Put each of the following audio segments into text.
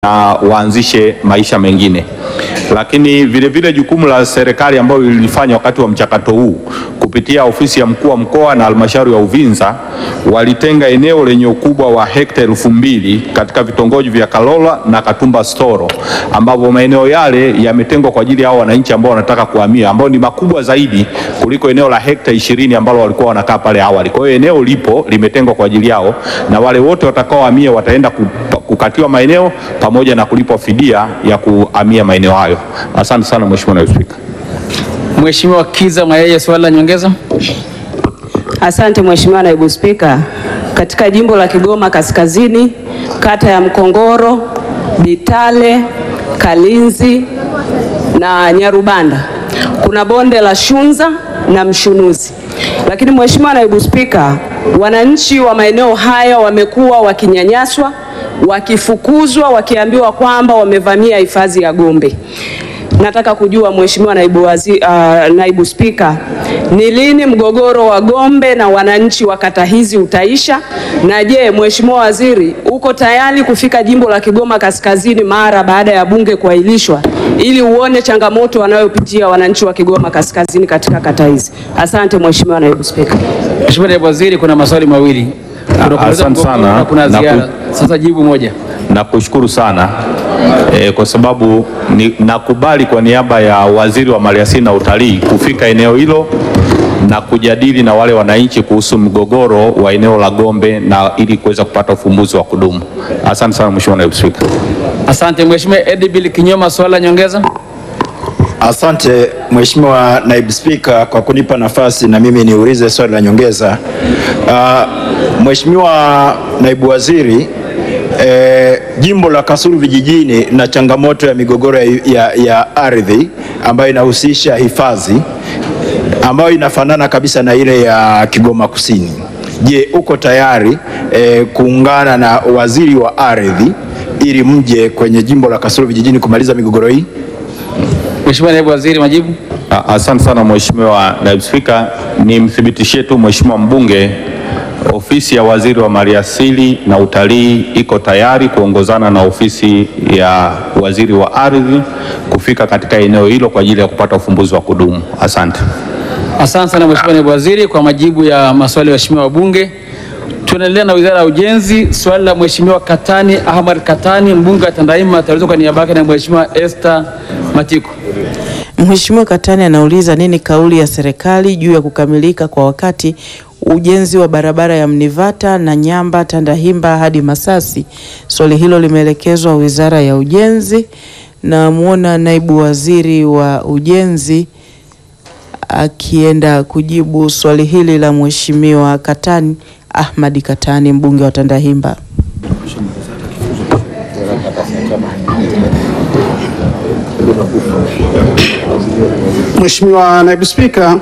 na waanzishe maisha mengine. Lakini vile vile jukumu la serikali ambayo ilifanya wakati wa mchakato huu kupitia ofisi ya mkuu wa mkoa na halmashauri ya Uvinza walitenga eneo lenye ukubwa wa hekta elfu mbili katika vitongoji vya Kalola na Katumba Storo, ambapo maeneo yale yametengwa kwa ajili ya hao wananchi ambao wanataka kuhamia, ambao ni makubwa zaidi kuliko eneo la hekta ishirini ambalo walikuwa wanakaa pale awali. Kwa hiyo eneo lipo limetengwa kwa ajili yao, na wale wote watakaohamia wataenda ku- kukatiwa maeneo pamoja na kulipwa fidia ya kuhamia maeneo hayo. Asante sana Mheshimiwa Naibu Spika. Mheshimiwa Kiza Mayeye, swali la nyongeza. Asante Mheshimiwa Naibu Spika. Katika jimbo la Kigoma Kaskazini, kata ya Mkongoro, Bitale, Kalinzi na Nyarubanda kuna bonde la Shunza na Mshunuzi. Lakini Mheshimiwa Naibu Spika, wananchi wa maeneo haya wamekuwa wakinyanyaswa, wakifukuzwa, wakiambiwa kwamba wamevamia hifadhi ya Gombe. Nataka kujua Mheshimiwa naibu, wazi, uh, naibu Spika, ni lini mgogoro wa Gombe na wananchi wa kata hizi utaisha? Na je, Mheshimiwa Waziri, uko tayari kufika jimbo la Kigoma Kaskazini mara baada ya bunge kuahirishwa ili uone changamoto wanayopitia wananchi wa Kigoma Kaskazini katika kata hizi? Asante Mheshimiwa naibu Spika. Mheshimiwa Naibu Waziri, kuna maswali mawili. Kuna kumaliza asante mgogoro sana. na kuna Na ku- ziara. Sasa jibu moja. Nakushukuru sana e, kwa sababu ni, nakubali kwa niaba ya Waziri wa Maliasili na Utalii kufika eneo hilo na kujadili na wale wananchi kuhusu mgogoro wa eneo la Gombe na ili kuweza kupata ufumbuzi wa kudumu. Asante sana Mheshimiwa Naibu Spika. Asante Mheshimiwa Edibil Kinyoma, swali la nyongeza. Asante Mheshimiwa Naibu Spika kwa kunipa nafasi na mimi niulize swali la nyongeza. Uh, Mheshimiwa Naibu Waziri, eh, jimbo la Kasulu vijijini na changamoto ya migogoro ya, ya, ya ardhi ambayo inahusisha hifadhi ambayo inafanana kabisa na ile ya Kigoma Kusini. Je, uko tayari eh, kuungana na waziri wa ardhi ili mje kwenye jimbo la Kasulu vijijini kumaliza migogoro hii? Mheshimiwa Naibu Waziri, majibu. A- Asante sana Mheshimiwa Naibu Spika, nimthibitishie tu Mheshimiwa mbunge ofisi ya Waziri wa Maliasili na Utalii iko tayari kuongozana na ofisi ya Waziri wa Ardhi kufika katika eneo hilo kwa ajili ya kupata ufumbuzi wa kudumu. Asante. Asante sana Mheshimiwa Naibu Waziri kwa majibu ya maswali ya waheshimiwa wabunge. Tunaendelea na Wizara ya Ujenzi. Swali la Mheshimiwa Katani Ahmad Katani, mbunge wa Tandahimba, ataulizwa kwa niaba yake na Mheshimiwa Esther Matiko. Mheshimiwa Katani anauliza nini kauli ya serikali juu ya kukamilika kwa wakati ujenzi wa barabara ya Mnivata na Nyamba Tandahimba hadi Masasi. Swali hilo limeelekezwa Wizara ya Ujenzi na muona naibu waziri wa ujenzi akienda kujibu swali hili la Mheshimiwa Katani Ahmadi Katani mbunge wa Tandahimba. Mheshimiwa Naibu Spika,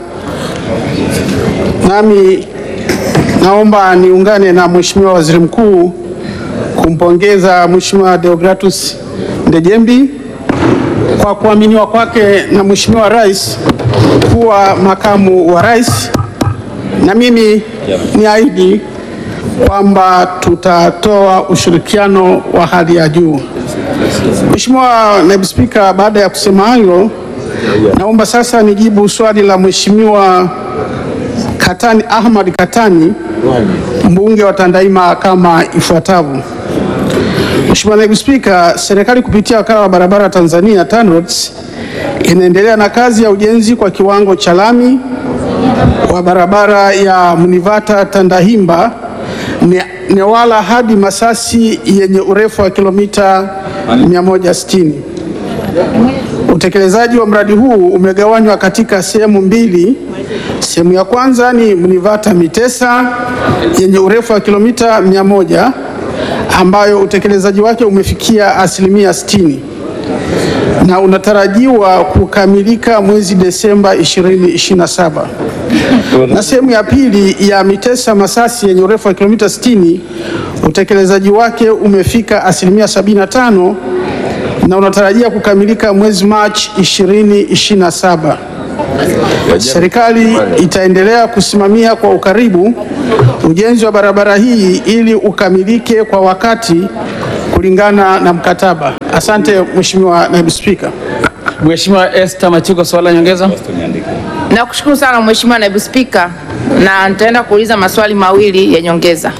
nami naomba niungane na Mheshimiwa Waziri Mkuu kumpongeza Mheshimiwa Deogratus Ndejembi kwa kuaminiwa kwake na Mheshimiwa Rais kuwa makamu wa rais, na mimi niahidi kwamba tutatoa ushirikiano wa hali ya juu. Mheshimiwa Naibu Spika, baada ya kusema hayo, naomba sasa nijibu swali la Mheshimiwa Katani Ahmad Katani, mbunge wa Tandahimba kama ifuatavyo. Mheshimiwa Naibu Spika, serikali kupitia wakala wa barabara Tanzania TANROADS inaendelea na kazi ya ujenzi kwa kiwango cha lami wa barabara ya Mnivata Tandahimba Ne- Newala hadi Masasi yenye urefu wa kilomita 160. Utekelezaji wa mradi huu umegawanywa katika sehemu mbili. Sehemu ya kwanza ni Mnivata Mitesa yenye urefu wa kilomita 100 ambayo utekelezaji wake umefikia asilimia 60 na unatarajiwa kukamilika mwezi Desemba 2027. Na sehemu ya pili ya Mitesa Masasi yenye urefu wa kilomita 60 utekelezaji wake umefika asilimia 75 na unatarajia kukamilika mwezi Machi 2027. Serikali itaendelea kusimamia kwa ukaribu ujenzi wa barabara hii ili ukamilike kwa wakati kulingana na mkataba. Asante Mheshimiwa Naibu Spika. Mheshimiwa Esther Matiko, swali la nyongeza. Nakushukuru sana Mheshimiwa Naibu Spika, na nitaenda kuuliza maswali mawili ya nyongeza.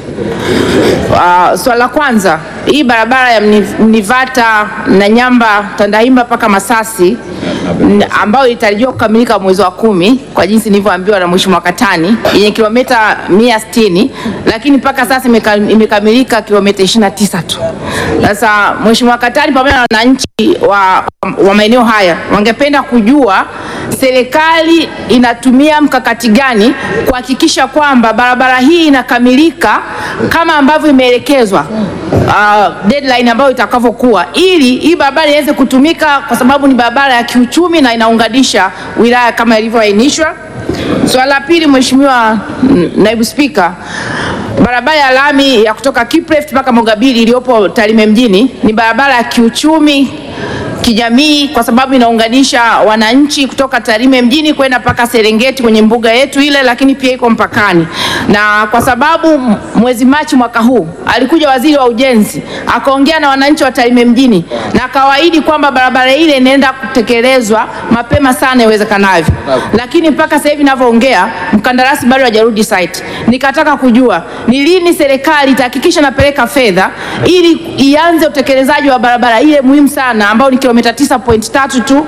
Uh, swali la kwanza, hii barabara ya Mni- Mnivata na Nyamba Tandahimba mpaka Masasi n- ambayo ilitarajiwa kukamilika mwezi wa kumi kwa jinsi nilivyoambiwa na Mheshimiwa Katani yenye kilomita 160 lakini mpaka sasa imeka- imekamilika kilomita 29 tu. Sasa Mheshimiwa Katani pamoja na wananchi wa, wa maeneo haya wangependa kujua serikali inatumia mkakati gani kuhakikisha kwamba barabara hii inakamilika kama ambavyo imeelekezwa uh, deadline ambayo itakavyokuwa, ili hii barabara iweze kutumika, kwa sababu ni barabara ya kiuchumi na inaunganisha wilaya kama ilivyoainishwa. Swala la pili, Mheshimiwa mm, Naibu Spika, barabara ya lami ya kutoka Kipreft mpaka Mogabiri iliyopo Tarime mjini ni barabara ya kiuchumi kijamii kwa sababu inaunganisha wananchi kutoka Tarime mjini kwenda mpaka Serengeti kwenye mbuga yetu ile, lakini pia iko mpakani. Na kwa sababu m- mwezi Machi mwaka huu alikuja waziri wa ujenzi akaongea na wananchi wa Tarime mjini na akawaahidi kwamba barabara ile inaenda kutekelezwa mapema sana iwezekanavyo, lakini mpaka sasa hivi ninavyoongea mkandarasi bado hajarudi site. Nikataka kujua ni lini serikali itahakikisha napeleka fedha ili ianze utekelezaji wa barabara ile muhimu sana ambao ni kilomita 9.3 tu.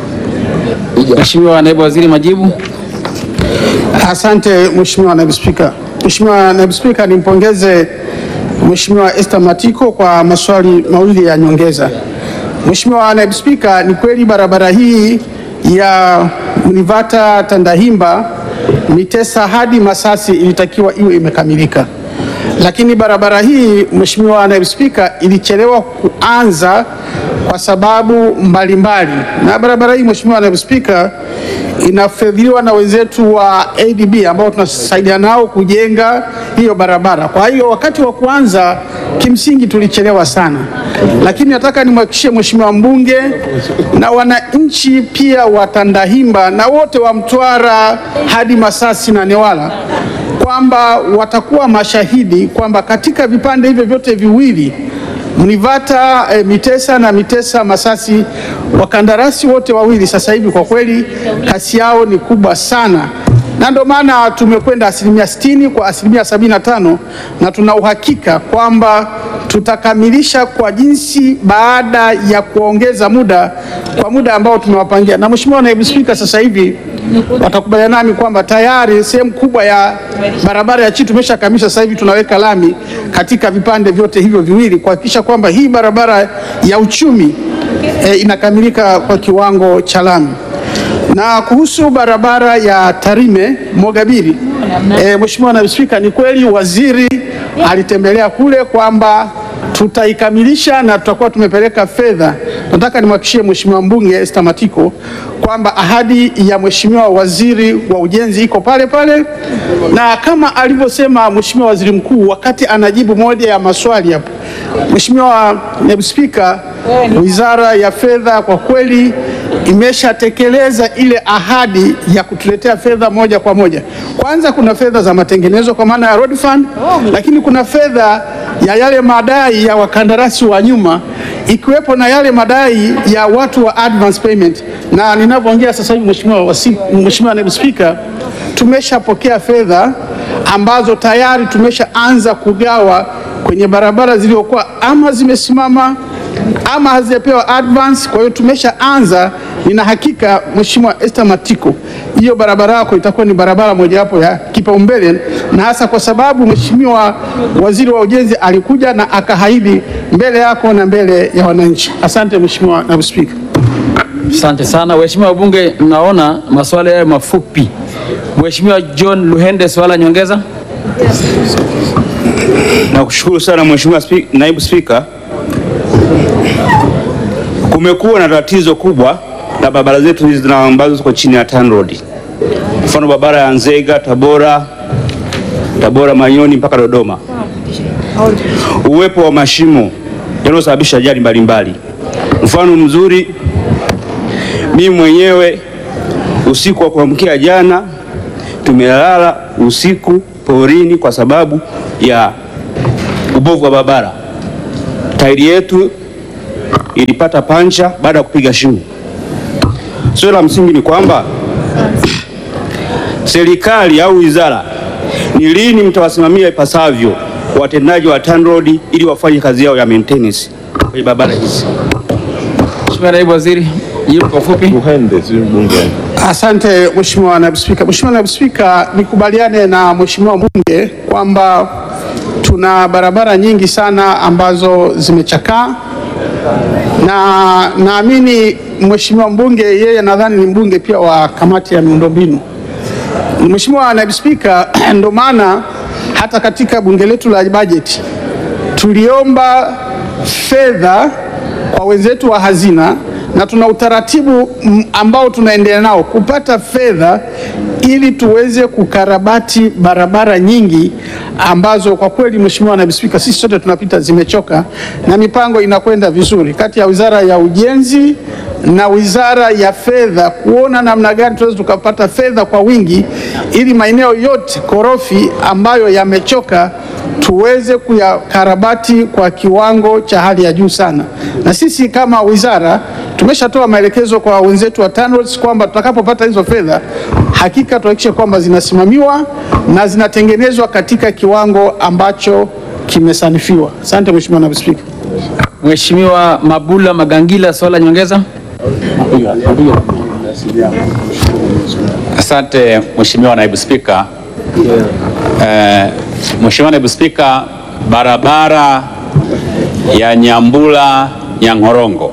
Mheshimiwa Naibu Waziri, majibu. Asante Mheshimiwa Naibu Spika. Mheshimiwa Naibu Spika, nimpongeze Mheshimiwa Esther Matiko kwa maswali mawili ya nyongeza. Mheshimiwa Naibu Spika, ni kweli barabara hii ya Mnivata Tandahimba Mitesa hadi Masasi ilitakiwa iwe imekamilika, lakini barabara hii Mheshimiwa Naibu Spika, ilichelewa kuanza kwa sababu mbalimbali, na barabara hii Mheshimiwa Naibu Spika inafadhiliwa na wenzetu wa ADB ambao tunasaidia nao kujenga hiyo barabara. Kwa hiyo wakati wa kuanza kimsingi tulichelewa sana, lakini nataka nimhakikishie Mheshimiwa mbunge na wananchi pia wa Tandahimba na wote wa Mtwara hadi Masasi na Newala kwamba watakuwa mashahidi kwamba katika vipande hivyo vyote viwili Mnivata e, Mitesa na Mitesa Masasi, wakandarasi wote wawili sasa hivi kwa kweli kasi yao ni kubwa sana, na ndio maana tumekwenda asilimia sitini kwa asilimia sabini na tano na tuna uhakika kwamba tutakamilisha kwa jinsi baada ya kuongeza muda kwa muda ambao tumewapangia. Na Mheshimiwa Naibu Spika, sasa hivi watakubaliana nami kwamba tayari sehemu kubwa ya barabara ya chini tumeshakamilisha. Sasa hivi tunaweka lami katika vipande vyote hivyo viwili kuhakikisha kwamba hii barabara ya uchumi e, inakamilika kwa kiwango cha lami. Na kuhusu barabara ya Tarime Mogabiri, e, Mheshimiwa Naibu Spika, ni kweli waziri alitembelea kule kwamba tutaikamilisha na tutakuwa tumepeleka fedha. Nataka nimhakikishie Mheshimiwa mbunge Esther Matiko kwamba ahadi ya Mheshimiwa waziri wa ujenzi iko pale pale, na kama alivyosema Mheshimiwa Waziri Mkuu wakati anajibu moja ya maswali hapo. Mheshimiwa Naibu Spika, Wizara ya Fedha kwa kweli imeshatekeleza ile ahadi ya kutuletea fedha moja kwa moja. Kwanza kuna fedha za matengenezo kwa maana ya road fund, lakini kuna fedha ya yale madai ya wakandarasi wa nyuma ikiwepo na yale madai ya watu wa advance payment, na ninavyoongea sasa hivi Mheshimiwa wasi- Mheshimiwa Naibu Spika, tumeshapokea fedha ambazo tayari tumeshaanza kugawa kwenye barabara zilizokuwa ama zimesimama ama hazijapewa advance. Kwa hiyo tumeshaanza, nina hakika Mheshimiwa Esther Matiko, hiyo barabara yako itakuwa ni barabara mojawapo ya kipaumbele, na hasa kwa sababu Mheshimiwa Waziri wa Ujenzi alikuja na akaahidi mbele yako na mbele ya wananchi. Asante Mheshimiwa Naibu Spika. Asante sana waheshimiwa wabunge, naona maswali hayo mafupi. Mheshimiwa John Luhende, swala la nyongeza. Nakushukuru sana Mheshimiwa Spi- Naibu Spika. Kumekuwa na tatizo kubwa la barabara zetu hizi zina- ambazo ziko chini ya TANROADS. Mfano barabara ya Nzega, Tabora, Tabora Manyoni mpaka Dodoma. Uwepo wa mashimo yanayosababisha ajali mbalimbali. Mfano mzuri, mimi mwenyewe usiku wa kuamkia jana tumelala usiku porini kwa sababu ya ubovu wa barabara. tairi yetu ilipata pancha baada ya kupiga shingo. Swali la msingi ni kwamba serikali au wizara, ni lini mtawasimamia ipasavyo watendaji wa TANROADS ili wafanye kazi yao ya maintenance kwenye barabara hizi? Mheshimiwa Naibu Waziri, jibu kwa ufupi. Asante Mheshimiwa Naibu Spika. Mheshimiwa Naibu Spika, nikubaliane na Mheshimiwa mbunge kwamba tuna barabara nyingi sana ambazo zimechakaa na naamini Mheshimiwa mbunge yeye nadhani ni mbunge pia wa kamati ya miundombinu. Mheshimiwa Naibu Spika, ndo maana hata katika bunge letu la bajeti tuliomba fedha kwa wenzetu wa hazina na tuna utaratibu mm, ambao tunaendelea nao kupata fedha ili tuweze kukarabati barabara nyingi ambazo kwa kweli, Mheshimiwa Naibu Spika, sisi sote tunapita zimechoka, na mipango inakwenda vizuri kati ya Wizara ya Ujenzi na Wizara ya Fedha kuona namna gani tunaweza tukapata fedha kwa wingi ili maeneo yote korofi ambayo yamechoka tuweze kuyakarabati kwa kiwango cha hali ya juu sana. Na sisi kama wizara tumeshatoa maelekezo kwa wenzetu wa TANROADS kwamba tutakapopata hizo fedha hakika tuhakikishe kwamba zinasimamiwa na zinatengenezwa katika kiwango ambacho kimesanifiwa. Asante Mheshimiwa Naibu Spika. Mheshimiwa Mabula Magangila, swali la nyongeza. Asante Mheshimiwa Naibu Spika. Eh, Mheshimiwa Naibu Spika, barabara ya Nyambula Nyang'orongo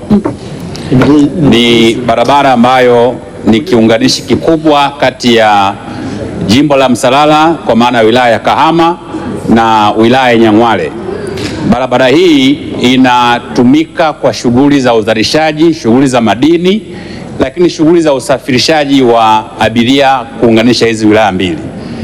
ni barabara ambayo ni kiunganishi kikubwa kati ya jimbo la Msalala kwa maana ya wilaya ya Kahama na wilaya ya Nyang'hwale. Barabara hii inatumika kwa shughuli za uzalishaji, shughuli za madini, lakini shughuli za usafirishaji wa abiria kuunganisha hizi wilaya mbili.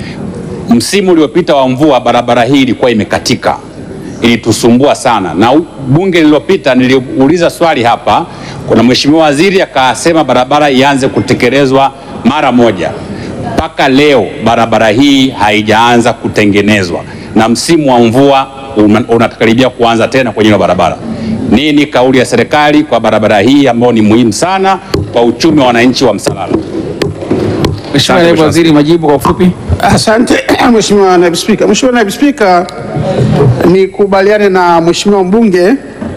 Msimu uliopita wa mvua, barabara hii ilikuwa imekatika, ilitusumbua sana, na u- bunge lililopita niliuliza swali hapa, kuna mheshimiwa waziri akasema barabara ianze kutekelezwa mara moja. Mpaka leo barabara hii haijaanza kutengenezwa, na msimu wa mvua una- unakaribia kuanza tena kwenye hiyo barabara. Nini kauli ya serikali kwa barabara hii ambayo ni muhimu sana kwa uchumi wa wananchi wa Msalala? Mheshimiwa Naibu Waziri, majibu kwa ufupi. Asante Mheshimiwa Naibu Spika. Mheshimiwa Naibu Spika, nikubaliane na Mheshimiwa mbunge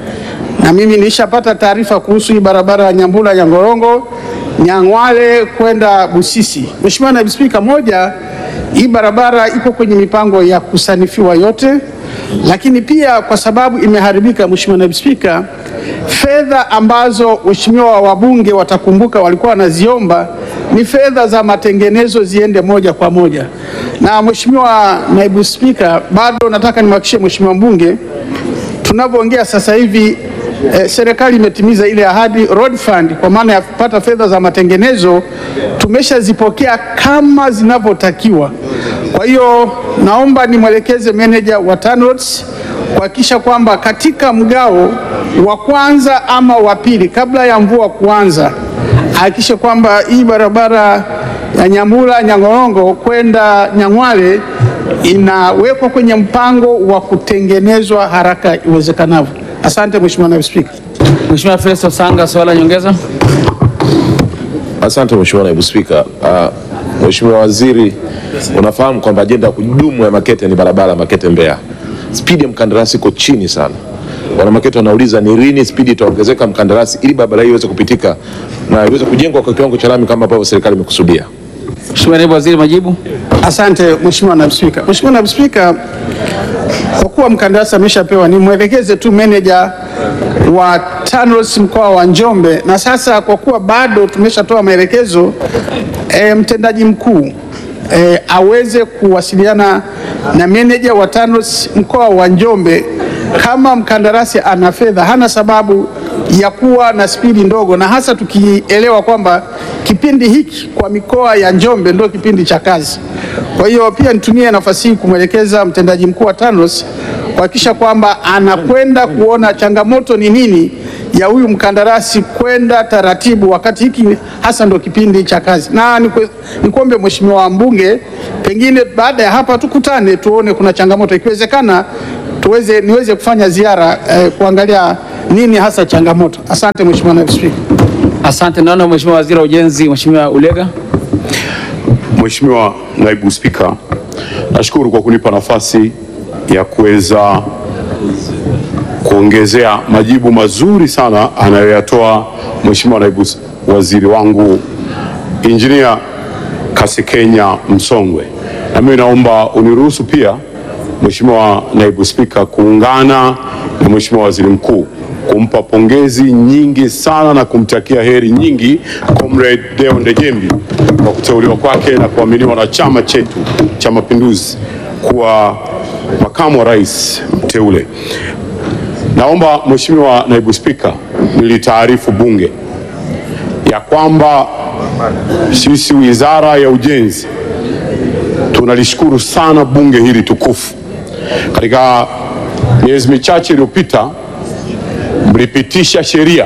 na mimi nilishapata taarifa kuhusu hii barabara ya Nyambula Nyangorongo Nyang'hwale kwenda Busisi. Mheshimiwa Naibu Spika, moja, hii barabara iko kwenye mipango ya kusanifiwa yote, lakini pia kwa sababu imeharibika, Mheshimiwa Naibu Spika, fedha ambazo waheshimiwa wabunge watakumbuka walikuwa wanaziomba ni fedha za matengenezo ziende moja kwa moja. Na Mheshimiwa Naibu Spika, bado nataka nimhakikishie Mheshimiwa mbunge tunavyoongea sasa hivi eh, serikali imetimiza ile ahadi road fund, kwa maana ya kupata fedha za matengenezo tumeshazipokea kama zinavyotakiwa. Kwa hiyo naomba nimwelekeze meneja wa TANROADS kuhakikisha kwamba katika mgao wa kwanza ama wa pili kabla ya mvua kuanza ahakikishe kwamba hii barabara ya Nyambula Nyang'orongo kwenda Nyang'hwale inawekwa kwenye mpango wa kutengenezwa haraka iwezekanavyo. Asante Mheshimiwa Naibu Spika. Mheshimiwa Festo Sanga, swali la nyongeza. Asante Mheshimiwa Naibu Spika. Uh, Mheshimiwa Waziri, unafahamu kwamba ajenda ya kudumu ya Makete ni barabara Makete Mbeya. Spidi ya mkandarasi iko chini sana. Wana Makete wanauliza ni lini spidi itaongezeka mkandarasi ili barabara hii iweze kupitika na iweze kujengwa kwa kiwango cha lami kama ambavyo serikali imekusudia. Mheshimiwa Naibu Waziri, majibu. Asante Mheshimiwa Naibu Spika. Mheshimiwa Naibu Spika, kwa kuwa mkandarasi ameshapewa, nimwelekeze tu meneja wa TANROADS mkoa wa Njombe, na sasa kwa kuwa bado tumeshatoa maelekezo e, mtendaji mkuu e, aweze kuwasiliana na meneja wa TANROADS mkoa wa Njombe kama mkandarasi ana fedha, hana sababu ya kuwa na spidi ndogo, na hasa tukielewa kwamba kipindi hiki kwa mikoa ya Njombe ndio kipindi cha kazi. Kwa hiyo pia nitumie nafasi hii kumwelekeza mtendaji mkuu wa TANROADS kuhakikisha kwamba anakwenda kuona changamoto ni nini ya huyu mkandarasi kwenda taratibu, wakati hiki hasa ndo kipindi cha kazi. Na nikwe- nikuombe Mheshimiwa mbunge, pengine baada ya hapa tukutane tuone kuna changamoto, ikiwezekana tuweze niweze kufanya ziara eh, kuangalia nini hasa changamoto. Asante Mheshimiwa Naibu Spika. Asante. Naona Mheshimiwa Waziri wa Ujenzi, Mheshimiwa Ulega. Mheshimiwa Naibu Spika, nashukuru kwa kunipa nafasi ya kuweza kuongezea majibu mazuri sana anayoyatoa Mheshimiwa Naibu Waziri wangu Injinia Kasekenya Msongwe. Na mimi naomba uniruhusu pia Mheshimiwa Naibu Spika kuungana na Mheshimiwa Waziri Mkuu kumpa pongezi nyingi sana na kumtakia heri nyingi Comrade Deo Ndejembi kwa kuteuliwa kwake na kuaminiwa na chama chetu cha Mapinduzi kuwa makamu wa rais mteule. Naomba Mheshimiwa Naibu Spika, nilitaarifu Bunge ya kwamba sisi Wizara ya Ujenzi tunalishukuru sana bunge hili tukufu. Katika miezi michache iliyopita mlipitisha sheria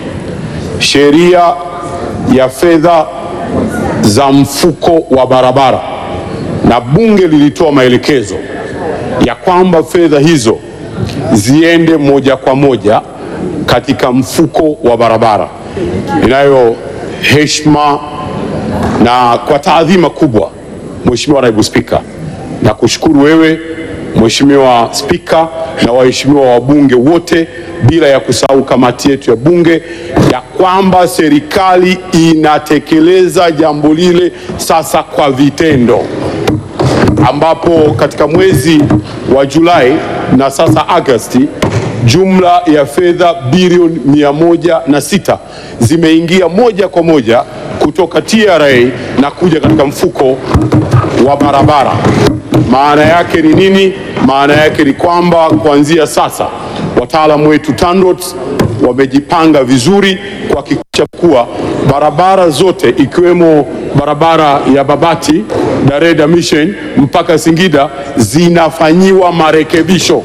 sheria ya fedha za mfuko wa barabara, na bunge lilitoa maelekezo ya kwamba fedha hizo ziende moja kwa moja katika mfuko wa barabara. Inayo heshima na kwa taadhima kubwa, Mheshimiwa Naibu Spika, na kushukuru wewe Mheshimiwa Spika na waheshimiwa wabunge wote, bila ya kusahau kamati yetu ya Bunge, ya kwamba serikali inatekeleza jambo lile sasa kwa vitendo, ambapo katika mwezi wa Julai na sasa Agosti jumla ya fedha bilioni mia moja na sita zimeingia moja kwa moja kutoka TRA na kuja katika mfuko wa barabara. Maana yake ni nini? Maana yake ni kwamba kuanzia sasa wataalamu wetu TANROADS wamejipanga vizuri kuhakikisha kuwa barabara zote ikiwemo barabara ya Babati Dareda Mission mpaka Singida zinafanyiwa marekebisho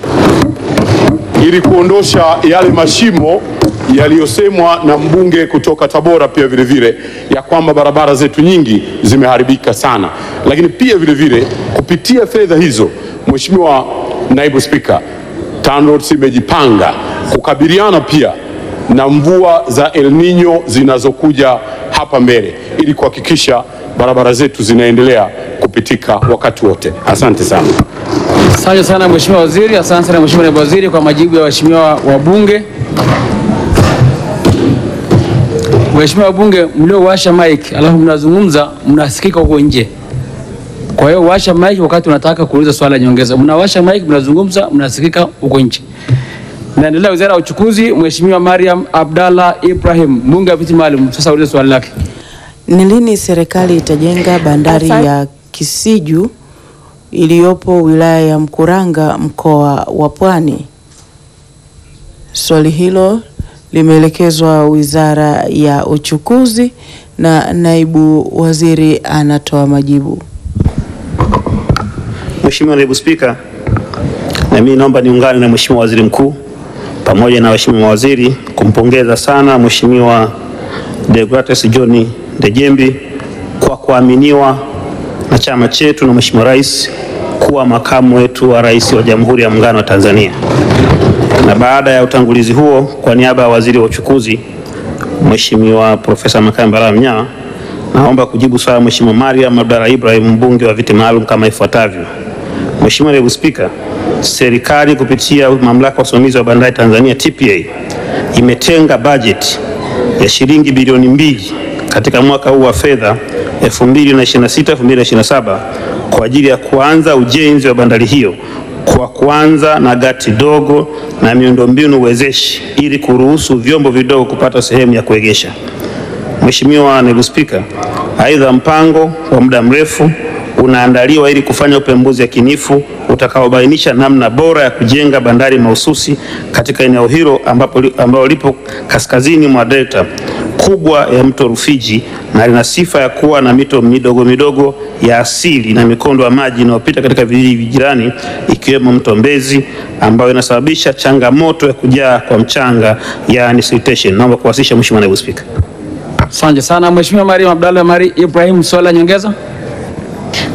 ili kuondosha yale mashimo yaliyosemwa na mbunge kutoka Tabora pia vile vile ya kwamba barabara zetu nyingi zimeharibika sana, lakini pia vile vile kupitia fedha hizo, Mheshimiwa Naibu Spika, TANROADS imejipanga kukabiliana pia na mvua za El Nino zinazokuja hapa mbele ili kuhakikisha barabara zetu zinaendelea kupitika wakati wote. Asante sana. Asante sana Mheshimiwa Waziri. Asante sana Mheshimiwa Naibu Waziri kwa majibu ya waheshimiwa wabunge. Waheshimiwa wabunge mliowasha mic alafu mnazungumza mnasikika huko nje. Kwa hiyo washa mic wakati unataka kuuliza swala nyongeza. Mnawasha mic mnazungumza mnasikika huko nje. Naendelea Wizara ya Uchukuzi, Mheshimiwa Mariam Abdalla Ibrahim, mbunge wa viti maalum. Sasa ulize swali lake. Ni lini serikali itajenga bandari ya Kisiju iliyopo wilaya ya Mkuranga mkoa wa Pwani? Swali hilo limeelekezwa Wizara ya Uchukuzi na naibu waziri anatoa majibu. Mheshimiwa Naibu Spika, na mimi naomba niungane na Mheshimiwa Waziri Mkuu pamoja na waheshimiwa mawaziri kumpongeza sana Mheshimiwa Deogratus John Ndejembi kwa kuaminiwa na chama chetu na Mheshimiwa Rais kuwa makamu wetu wa rais wa Jamhuri ya Muungano wa Tanzania. Na baada ya utangulizi huo, kwa niaba ya Waziri wa Uchukuzi Mheshimiwa Profesa Makame Mbarawa Mnyawa, naomba kujibu swali la Mheshimiwa Mariam Abdalla Ibrahim mbunge wa viti maalum kama ifuatavyo. Mheshimiwa Naibu Spika, serikali kupitia mamlaka ya usimamizi wa bandari Tanzania TPA imetenga bajeti ya shilingi bilioni mbili katika mwaka huu wa fedha 2026-2027 kwa ajili ya kuanza ujenzi wa bandari hiyo kwa kuanza na gati dogo na miundombinu wezeshi ili kuruhusu vyombo vidogo kupata sehemu ya kuegesha. Mheshimiwa Naibu Spika, aidha mpango wa muda mrefu unaandaliwa ili kufanya upembuzi yakinifu utakaobainisha namna bora ya kujenga bandari mahususi katika eneo hilo ambapo ambalo lipo kaskazini mwa delta kubwa ya mto Rufiji na lina sifa ya kuwa na mito midogo midogo ya asili na mikondo ya maji inayopita katika vijiji jirani ikiwemo mto Mbezi ambayo inasababisha changamoto ya kujaa kwa mchanga yani siltation. Naomba kuwasilisha Mheshimiwa Naibu Spika. Asante sana Mheshimiwa Mariam Abdalla Mari Ibrahim, swali la nyongeza.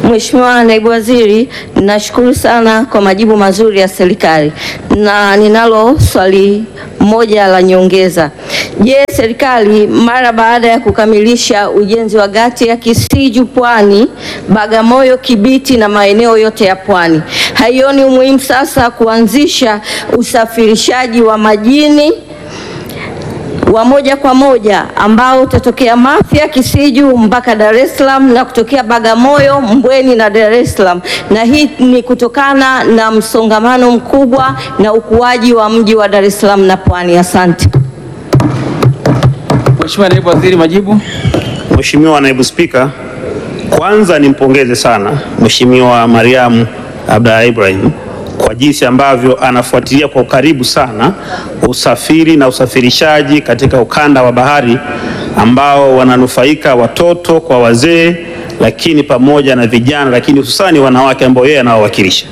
Mheshimiwa Naibu Waziri, nashukuru sana kwa majibu mazuri ya serikali na ninalo swali moja la nyongeza. Je, serikali mara baada ya kukamilisha ujenzi wa gati ya Kisiju Pwani, Bagamoyo, Kibiti na maeneo yote ya Pwani haioni umuhimu sasa kuanzisha usafirishaji wa majini wa moja kwa moja ambao utatokea Mafia Kisiju mpaka Dar es Salaam na kutokea Bagamoyo, Mbweni na Dar es Salaam, na hii ni kutokana na msongamano mkubwa na ukuaji wa mji wa Dar es Salaam na Pwani. Asante. Mheshimiwa Naibu Waziri, majibu. Mheshimiwa Naibu Spika, kwanza nimpongeze sana Mheshimiwa Mariam Abdalla Ibrahim kwa jinsi ambavyo anafuatilia kwa ukaribu sana usafiri na usafirishaji katika ukanda wa bahari ambao wananufaika watoto kwa wazee, lakini pamoja na vijana, lakini hususani wanawake ambao yeye anawawakilisha.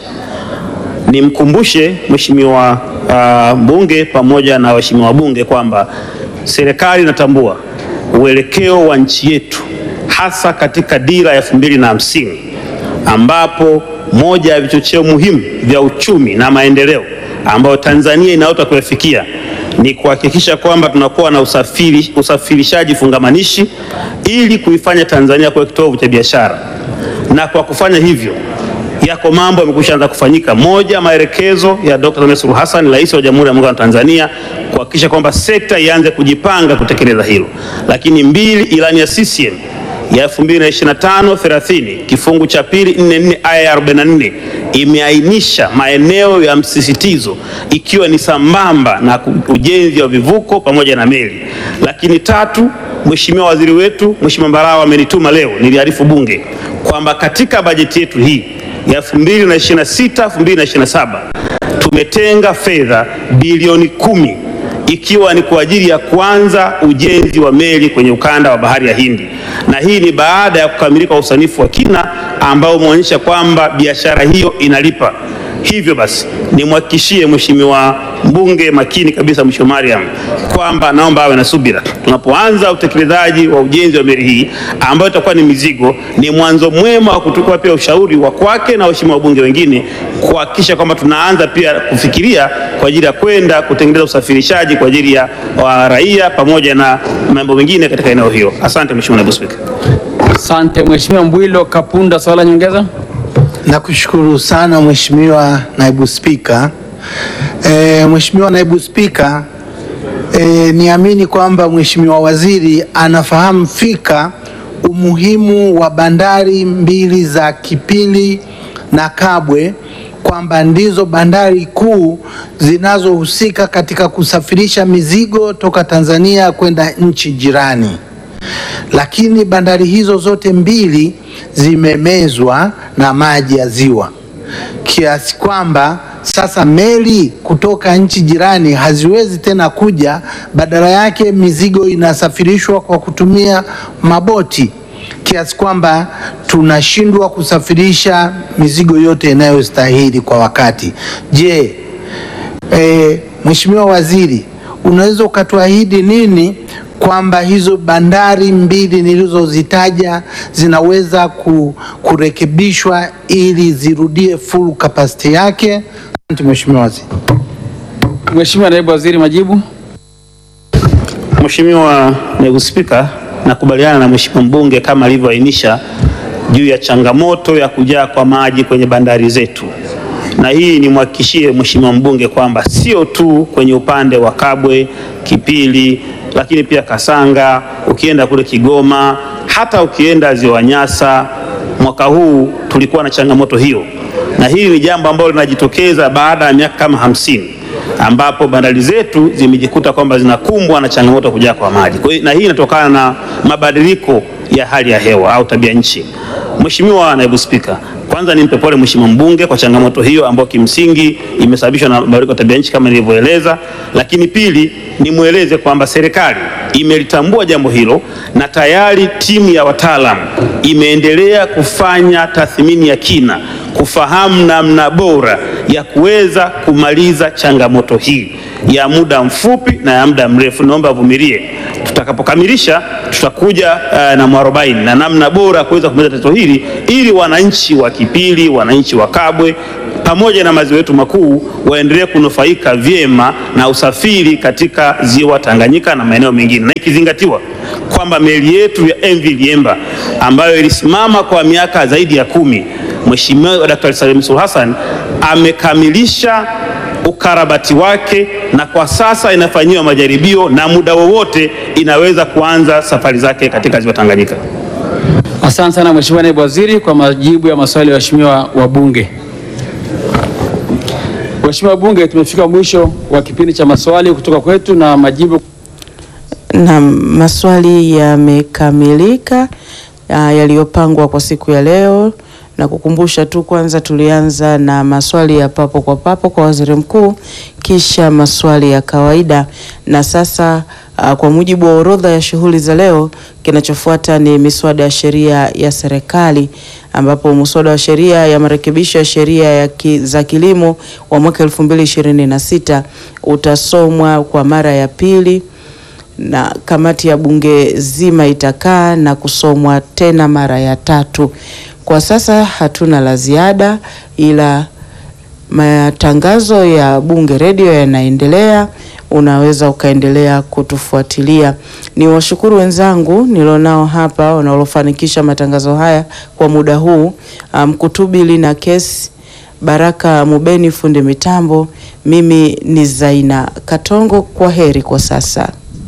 Nimkumbushe Mheshimiwa uh, mbunge pamoja na waheshimiwa wabunge kwamba serikali inatambua uelekeo wa nchi yetu hasa katika dira ya elfu mbili na hamsini ambapo moja ya vichocheo muhimu vya uchumi na maendeleo ambayo Tanzania inaota kuyafikia ni kuhakikisha kwamba tunakuwa na usafiri, usafirishaji fungamanishi ili kuifanya Tanzania kuwa kitovu cha biashara, na kwa kufanya hivyo yako mambo yamekwisha anza kufanyika. Moja, maelekezo ya Dr. Samia Suluhu Hassan, Rais wa Jamhuri ya Muungano wa Tanzania, kuhakikisha kwamba sekta ianze kujipanga kutekeleza hilo. Lakini mbili, ilani ya CCM ya 2025 30 kifungu cha pili 44 aya ya 44 imeainisha maeneo ya msisitizo ikiwa ni sambamba na ujenzi wa vivuko pamoja na meli. Lakini tatu, Mheshimiwa waziri wetu Mheshimiwa Mbarawa amenituma leo niliarifu Bunge kwamba katika bajeti yetu hii ya 2026 2027 tumetenga fedha bilioni kumi ikiwa ni kwa ajili ya kuanza ujenzi wa meli kwenye ukanda wa bahari ya Hindi, na hii ni baada ya kukamilika usanifu wa kina ambao umeonyesha kwamba biashara hiyo inalipa. Hivyo basi nimhakikishie Mheshimiwa mbunge makini kabisa, Mheshimiwa Mariam, kwamba naomba awe na subira tunapoanza utekelezaji wa ujenzi wa meli hii ambayo itakuwa ni mizigo. Ni mwanzo mwema wa kuchukua pia ushauri wa kwake na waheshimiwa wabunge wengine kuhakikisha kwamba tunaanza pia kufikiria kwa ajili ya kwenda kutengeneza usafirishaji kwa ajili ya wa raia pamoja na mambo mengine katika eneo hilo. Asante Mheshimiwa Naibu Spika. Asante Mheshimiwa Mbwilo Kapunda, swali la nyongeza. Nakushukuru sana Mheshimiwa Naibu Spika. E, Mheshimiwa Naibu Spika, e, niamini kwamba Mheshimiwa Waziri anafahamu fika umuhimu wa bandari mbili za Kipili na Kabwe kwamba ndizo bandari kuu zinazohusika katika kusafirisha mizigo toka Tanzania kwenda nchi jirani lakini bandari hizo zote mbili zimemezwa na maji ya ziwa kiasi kwamba sasa meli kutoka nchi jirani haziwezi tena kuja, badala yake mizigo inasafirishwa kwa kutumia maboti kiasi kwamba tunashindwa kusafirisha mizigo yote inayostahili kwa wakati. Je, e, Mheshimiwa Waziri, unaweza ukatuahidi nini kwamba hizo bandari mbili nilizozitaja zinaweza ku, kurekebishwa ili zirudie full capacity yake? Asante Mheshimiwa Waziri. Mheshimiwa Naibu Waziri, majibu. Mheshimiwa Naibu Spika, nakubaliana na Mheshimiwa mbunge kama alivyoainisha juu ya changamoto ya kujaa kwa maji kwenye bandari zetu, na hii nimhakikishie Mheshimiwa mbunge kwamba sio tu kwenye upande wa Kabwe, Kipili, lakini pia Kasanga, ukienda kule Kigoma, hata ukienda Ziwa Nyasa, mwaka huu tulikuwa na changamoto hiyo, na hili ni jambo ambalo linajitokeza baada ya miaka kama hamsini ambapo bandari zetu zimejikuta kwamba zinakumbwa na changamoto ya kujaa kwa maji. Kwa hiyo na hii inatokana na mabadiliko ya hali ya hewa au tabia nchi. Mheshimiwa Naibu Spika, kwanza nimpe pole Mheshimiwa mbunge kwa changamoto hiyo ambayo kimsingi imesababishwa na mabadiliko ya tabia nchi kama nilivyoeleza, lakini pili nimweleze kwamba serikali imelitambua jambo hilo na tayari timu ya wataalamu imeendelea kufanya tathmini ya kina kufahamu namna bora ya kuweza kumaliza changamoto hii ya muda mfupi na ya muda mrefu. Naomba avumilie, tutakapokamilisha tutakuja uh, na mwarobaini na namna bora ya kuweza kumaliza tatizo hili ili wananchi wa Kipili, wananchi wa Kabwe pamoja na maziwa yetu makuu waendelee kunufaika vyema na usafiri katika ziwa Tanganyika na maeneo mengine, na ikizingatiwa kwamba meli yetu ya MV Liemba ambayo ilisimama kwa miaka zaidi ya kumi, Mheshimiwa Daktari Samia Suluhu Hassan amekamilisha ukarabati wake na kwa sasa inafanyiwa majaribio na muda wowote inaweza kuanza safari zake katika ziwa Tanganyika. Asante sana Mheshimiwa Naibu Waziri kwa majibu ya maswali ya waheshimiwa wabunge. Waheshimiwa wabunge, tumefika mwisho wa kipindi cha maswali kutoka kwetu na majibu. Na maswali yamekamilika ah, yaliyopangwa kwa siku ya leo, na kukumbusha tu, kwanza tulianza na maswali ya papo kwa papo kwa waziri mkuu, kisha maswali ya kawaida, na sasa ah, kwa mujibu wa orodha ya shughuli za leo, kinachofuata ni miswada ya sheria ya serikali ambapo muswada wa sheria ya marekebisho ya sheria ya ki, za kilimo wa mwaka 2026 utasomwa kwa mara ya pili na kamati ya bunge zima itakaa na kusomwa tena mara ya tatu. Kwa sasa hatuna la ziada, ila matangazo ya Bunge Redio yanaendelea. Unaweza ukaendelea kutufuatilia. Ni washukuru wenzangu nilionao hapa wanaofanikisha matangazo haya kwa muda huu, Mkutubili na kesi Baraka Mubeni fundi mitambo. Mimi ni Zaina Katongo. Kwa heri kwa sasa.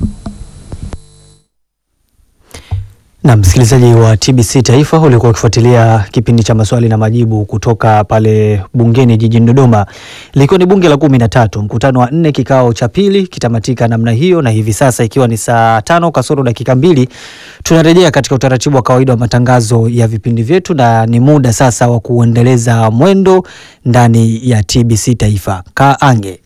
Na msikilizaji wa TBC Taifa ulikuwa ukifuatilia kipindi cha maswali na majibu kutoka pale bungeni jijini Dodoma, likiwa ni bunge la kumi na tatu, mkutano wa nne, kikao cha pili kitamatika namna hiyo, na hivi sasa ikiwa ni saa tano kasoro dakika mbili tunarejea katika utaratibu wa kawaida wa matangazo ya vipindi vyetu, na ni muda sasa wa kuendeleza mwendo ndani ya TBC Taifa. Kaa ange